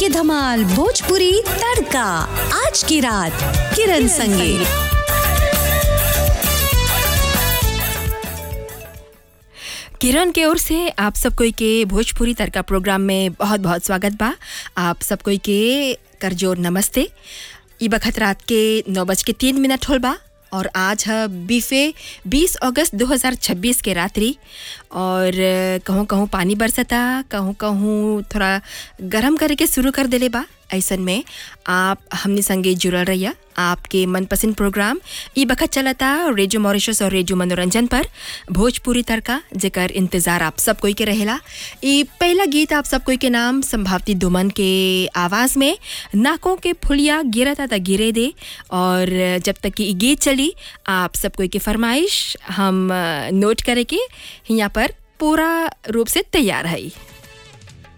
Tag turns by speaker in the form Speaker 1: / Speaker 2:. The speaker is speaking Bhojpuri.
Speaker 1: धमाल भोजपुरी तड़का आज की रात किरण संगे
Speaker 2: किरण के ओर से आप सब कोई के भोजपुरी तड़का प्रोग्राम में बहुत बहुत स्वागत बा आप सब कोई के करजोर नमस्ते ई बखत रात के नौ बज के तीन मिनट होल बा और आज है बीफे 20 अगस्त 2026 के रात्रि और कहूँ कहूँ पानी बरसता कहूँ कहूँ थोड़ा गरम करे के शुरू कर देले बा ऐसन में आप हमने संगे जुड़ल रहिया आपके मनपसंद प्रोग्राम ई बखत चलता रेडियो मॉरिशस और रेडियो मनोरंजन पर भोजपुरी तड़का जेकर इंतज़ार आप सब कोई के रहेला ई पहला गीत आप सब कोई के नाम संभावती दुमन के आवाज़ में नाकों के फुलिया गिरता था गिरे दे और जब तक कि ई गीत चली आप सब कोई के फरमाइश हम अ, नोट करे के यहाँ पर पूरा रूप से तैयार है